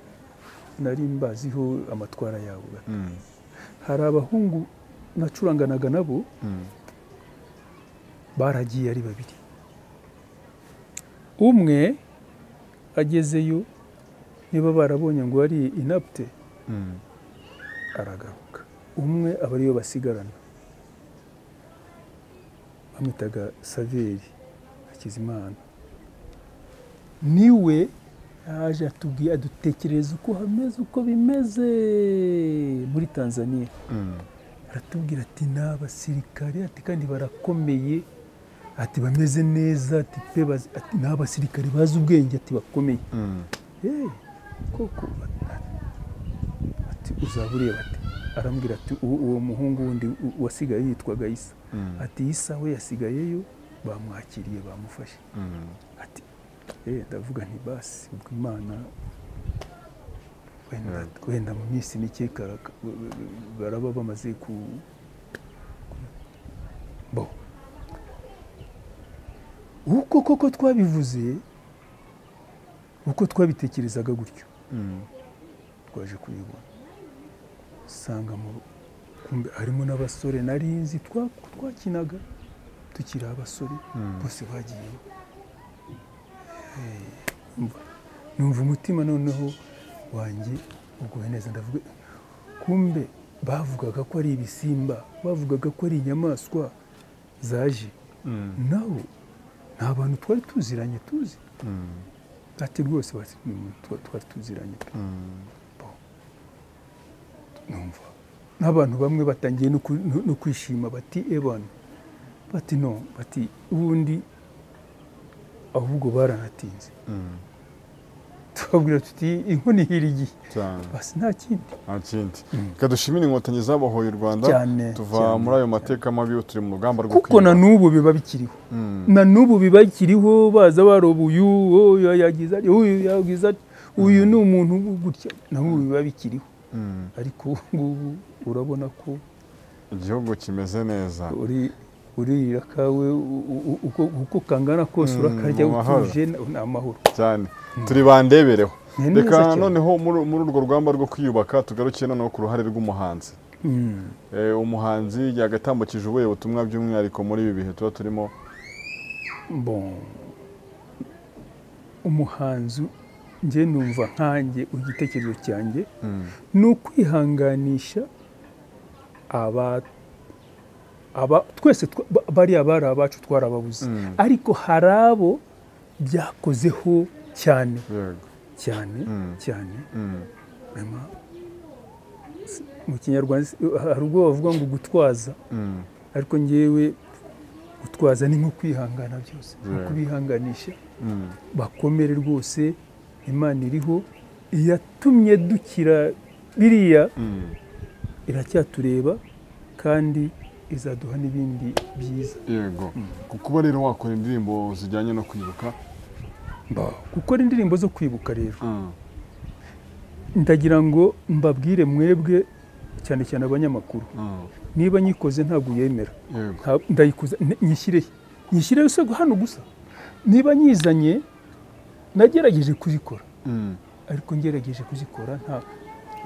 nari mbaziho amatwara yawe hari abahungu nacuranganaga nabo baragiye ari babiri umwe agezeyo niba barabonye ngo ari inapte aragaruka umwe aba ariyo basigarana bamwitaga saveri hakizimana niwe yaje atubwiye adutekereza uko hameze uko bimeze muri tanzania aratubwira ati ni abasirikare ati kandi barakomeye ati bameze neza ati pe bazi- ati ni abasirikare bazi ubwenge ati bakomeye Hey, koko ati uzaba ureba ati arambwira ati "Uwo- uwo muhungu wundi u- wasigaye yitwaga isa ati isa we yasigayeyo bamwakiriye bamufashe ati "Eh, ndavuga nti basi ubwo imana wenda, wenda mu minsi mike karaka- b- b- b- baraba bamaze ku ku- bo uko koko twabivuze uko twabitekerezaga gutyo twaje kubibona usanga mu- kumbe harimo n'abasore nari nzi twa- twakinaga tukiri abasore bose bagiyeyo Eh, umva, numva umutima noneho wanjye uguwe neza ndavuga kumbe bavugaga ko ari ibisimba bavugaga ko ari inyamaswa zaje naho nta bantu twari tuziranye tuzi ati rwose basi ni umuntu twa- twari tuziranye pe numva n'abantu bamwe batangiye no ku- no no kwishima bati ebana bati no bati ubundi ahubwo baranatinze tubabwira tuti inkoni ihira igihe basi nta kindi nta kindi reka dushimire inkotanyi zabohoye u rwanda Cyane, tuva cyane. muri ayo mateka mabi turi mu rugamba rwo kuko na n'ubu biba bikiriho na n'ubu biba bikiriho baza baroba uyu uyu yagize atya, uyu yagize atya, uyu ni umuntu gutya na n'ubu biba bikiriho ariko ubu ngubu urabona ko igihugu kimeze neza uri uririra kawe u- u- uko uko kangana kose Mm, urakarya mu mahoro. utuje na- ni amahoro cyane turi bandebereho Ni neza reka cyane. noneho muri muri urwo rugamba rwo kwiyubaka tugarukiye noneho ku ruhare rw'umuhanzi Mm. Eh, umuhanzi yagatambukije ubuye butumwa by'umwihariko muri ibi bihe tuba turimo bon umuhanzi njye numva nkanjye igitekerezo cyanjye ni ukwihanganisha aba aba twese twa- ba- bariya bari abacu twarababuze Mm. ariko hari abo byakozeho cyane yego cyane Mm. cyane Mm. Hanyuma, si- mu kinyarwanda si- hari ubwo bavuga ngo gutwaza Mm. ariko ngewe gutwaza ni nko kwihangana byose ni Yeah. ukubihanganisha Mm. bakomere rwose imana iriho iyatumye dukira biriya Mm. iracyatureba kandi izaduha n'ibindi byiza yego kuba rero wakora indirimbo zijyanye no kwibuka gukora indirimbo zo kwibuka rero ndagira ngo mbabwire mwebwe cyane cyane abanyamakuru Mm. niba nyikoze ntabwo uyemera yego Nta- ndayikuza n- nyishyirehe nyishyireho se hano gusa niba nyizanye nagerageje kuzikora Mm. ariko ngerageje kuzikora nta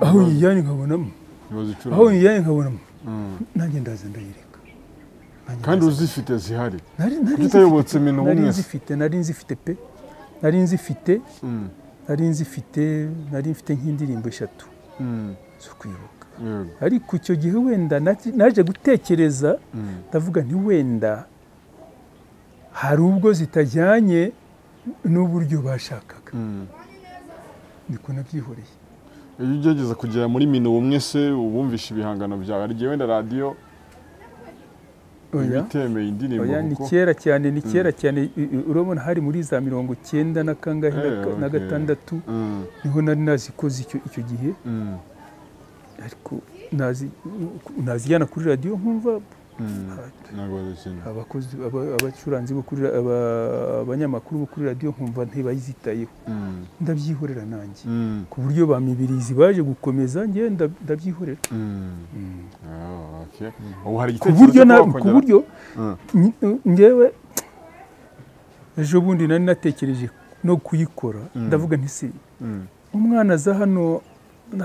aho nyijyanye nkabonamo Ibibazo icuranga. aho nyijyanye nkabonamo Mm. nanjye ndaza ndayireka Nanjye kandi ndaza- uzifite zihari Nari- nari utayobotse nzifite- iminwa nari umwe se. nzifite nari nzifite pe nari nzifite Mm. nari nzifite nari mfite nk'indirimbo eshatu Mm. zo kwibuka yego ariko icyo gihe wenda naki- naje gutekereza Mm. ndavuga nti wenda hari ubwo zitajyanye n'uburyo bashakaga Mm. niko nabyihoreye iyo ugerageza kugera muri mino umwe se ubumvisha ibihangano byawe hari igihe wenda radiyo oya ibitemeye indirimbo oya ni kuko kera cyane ni kera cyane i- i- urabona hari muri za mirongo cyenda na kangahe na Eh, ka- na okay. gatandatu Mm, niho nari nazikoze icyo icyo gihe mm, ariko nazi- nazijyana kuri radiyo nkumva ntabwo bazikina abakozi aba- abacuranzi bo kuri ra- aba- abanyamakuru bo kuri radiyo nkumva ntibayizitayeho Mm, ndabyihorera nanjye mm, ku buryo ba mibirizi baje gukomeza njye nda- ndabyihorera mm. Mm. Ah, okay. ubu hari ku igitekerezo buryo cyo na- wakongera- ku buryo Mm. nj- njyewe ejo bundi nari natekereje no kuyikora Mm. ndavuga nti si Mm. umwana aza hano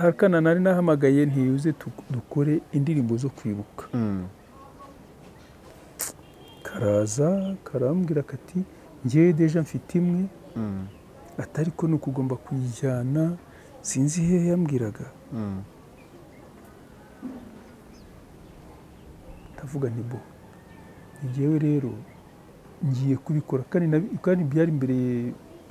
harkana nari nahamagaye ntiyuze tu- dukore indirimbo zo kwibuka Mm. karaza karambwira kati njyewe deja mfite imwe Mm. atari ko ni ukugomba kuyijyana sinzi hehe yambwiraga Mm. ndavuga nti bo ni njyewe rero ngiye kubikora kandi nabi- kandi byari imbere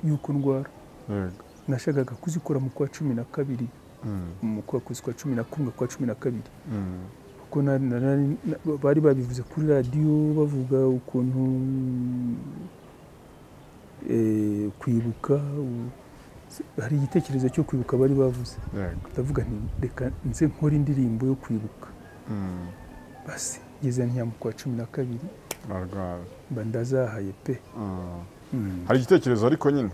y'uko ndwara Yego. nashakaga kuzikora mu kwa cumi na kabiri Mm. mu kwa kuzi kwa cumi na kumwe kwa cumi na kabiri Mm. kuko nari- nari- na- bari babivuze kuri radiyo bavuga ukuntu eh, kwibuka u- hari igitekerezo cyo kwibuka bari bavuze Yego. ndavuga nti reka nze nkore indirimbo yo kwibuka Mm. basi ngeze ntiya mu kwa cumi na kabiri Arwaye. mba ndazahaye pe Mm. Mm. hari igitekerezo ariko nyine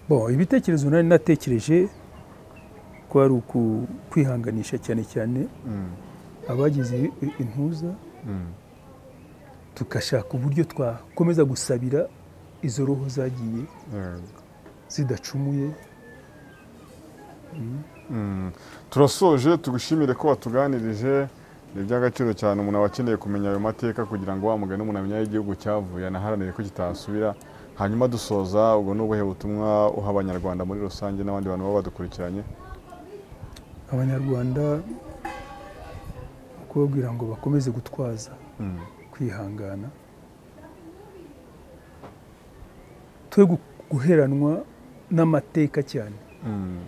Bon, ibitekerezo nari natekereje kwari uku kwihanganisha cyane cyane Mm. abagize i- intuza Mm. tugashaka uburyo twakomeza gusabira izo roho zagiye Yego. zidacumuye Mm. turasoje tugushimire ko watuganirije ni iby'agaciro cyane umuntu aba akeneye kumenya ayo mateka kugira ngo wa mugani umuntu amenya aho igihugu cyavuye anaharanire ko kitasubira hanyuma dusoza ubwo ni ubuhe butumwa uha abanyarwanda muri rusange n'abandi bantu baba badukurikiranye abanyarwanda kubabwira ngo bakomeze gutwaza Mm. kwihangana twe gu- guheranwa n'amateka cyane Mm.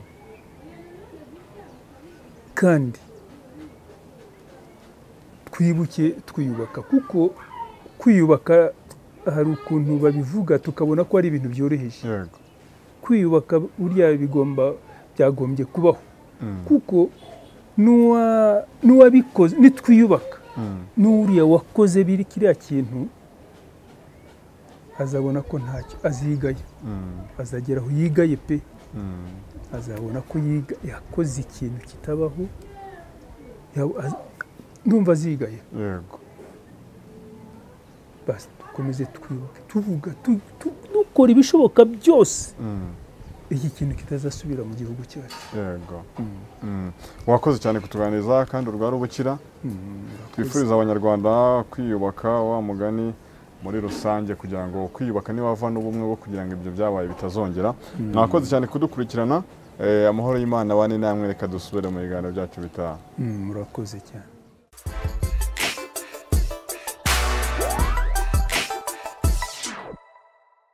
kandi twibuke twiyubaka kuko kwiyubaka hari ukuntu babivuga tukabona ko ari ibintu byoroheje yego kwiyubaka burya bigomba byagombye kubaho Mm. kuko n'uwa- n'uwabikoze nitwiyubaka Mm. n'uriya wakoze biri kiriya kintu azabona ko ntacyo azigaye Mm. azagera aho yigaye pe Mm. azabona ko yiga yakoze ikintu kitabaho ya- az- ndumva azigaye yego basi dukomeze twibuke tuvuga tu- tu- dukora ibishoboka byose Mm. iki kintu kitazasubira mu gihugu cyacu yego Mm. wakoze cyane kutuganiriza kandi urwara ubukira Mm, murakoze. twifuriza abanyarwanda kwiyubaka wa mugani muri rusange kugira ngo kwiyubaka niwava n'ubumwe bwo kugira ngo ibyo byabaye bitazongera Mm. mwakoze cyane kudukurikirana Eh, amahoro y'imana abane namwe reka dusubire mu biganiro byacu bitaha Mm, murakoze cyane